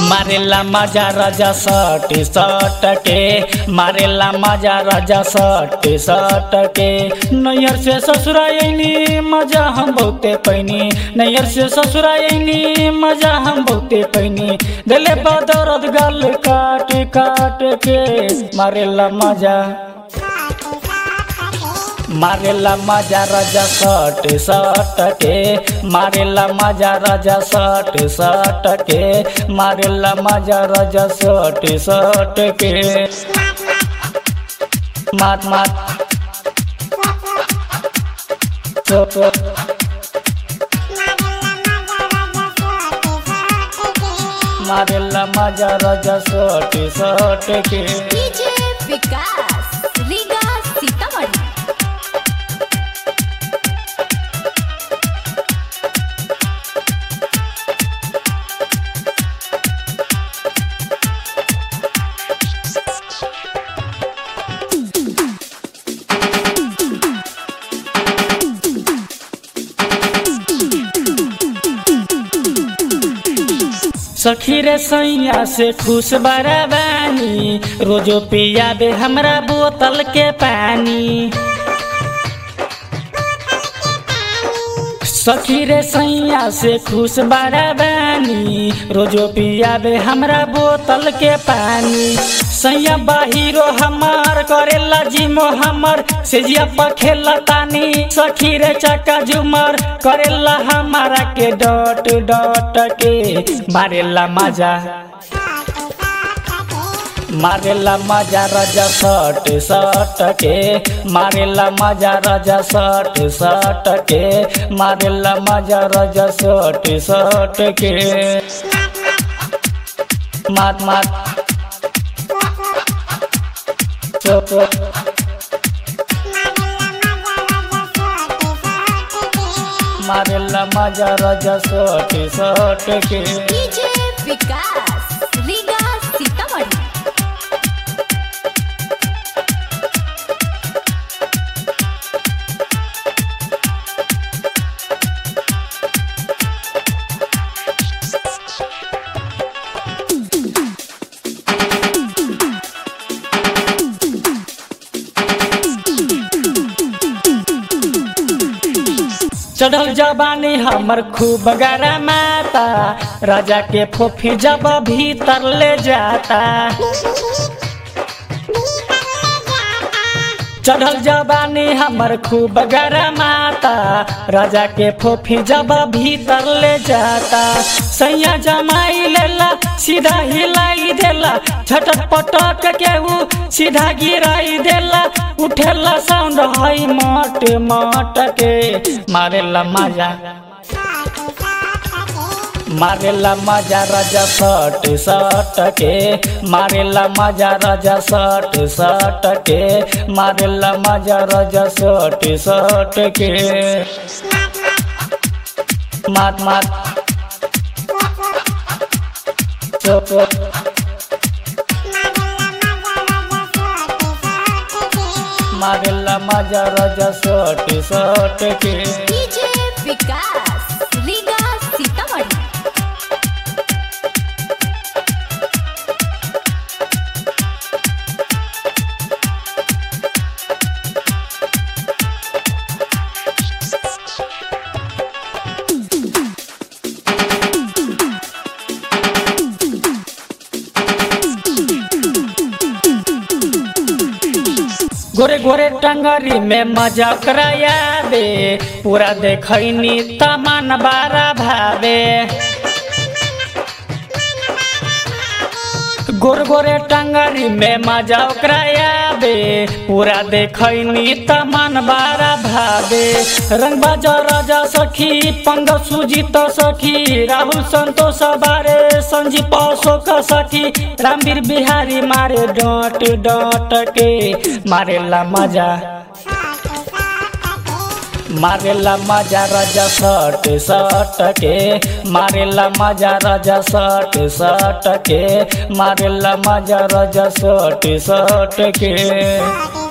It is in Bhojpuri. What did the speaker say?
मारेला मजा राजा सट सट के मारेला मजा राजा सट सट के नैयर से ससुरा अइनी मजा हम बहुते पैनी नैयर से ससुरा अइनी मजा हम बहुते पैनी दिले बदरद गल काट काट के मारेला मजा मारेला मजा राजा सट सट के मारेला मजा राजा सट सट के मारेला मजा राजा सट सट के मात मात सट मारेला मजा राजा सट सट के डीजे विकास रीगा सीतामढ़ी सखी रे सैया से खुश बड़ा बानी रोजो पिया दे हमरा बोतल के पानी सखी रे सैया से खुश बड़ा बानी रोजो पिया दे हमरा बोतल के पानी सैया बाहिरो हमार करेला जिमो हमर सेजिया पर खेला तानी सखी रे चका झुमर करेला हमारा के डट डट के मारेला मजा मारेला मजा राजा सट सट के मारेला मजा राजा सट सट के मारेला मजा राजा सट सट के मात मात सट मारेला मजा राजा सट सट के डीजे विकास रीगा सीतामढ़ी चढ़ल जबानी हमर खूब गरमाता राजा के फोफी जब भीतर ले जाता चढ़ल जबानी हमर खूब गरमाता राजा के फोफी जब भीतर ले जाता सैया जमाई लेला सीधा हिलाई देला झटक पटक के ऊ सीधा गिराई देला उठेला साउंड हई मट मट के मारेला मजा मारेला मजा राजा सट सट के मारेला मजा राजा सट सट के मारेला मजा राजा सट सट के मात मात सट मारेला मजा राजा सट सट के डीजे विकास रीगा सीतामढ़ी गोरे गोरे टंगरी में मजा कराया बे पूरा देखनी तमन बारा भावे गोर गोरे टंगरी में मजा कराया बे पूरा देखनी तमन बारा भावे रंग बाजा राजा सखी पंग सुजीत सखी राहुल संतोष बारे संजीव अशोक सखी रामवीर बिहारी मारे डट डट के मारेला मजा मारेला मजा राजा सट सट के मारेला मजा राजा सट सट के मारेला मजा राजा सट सट के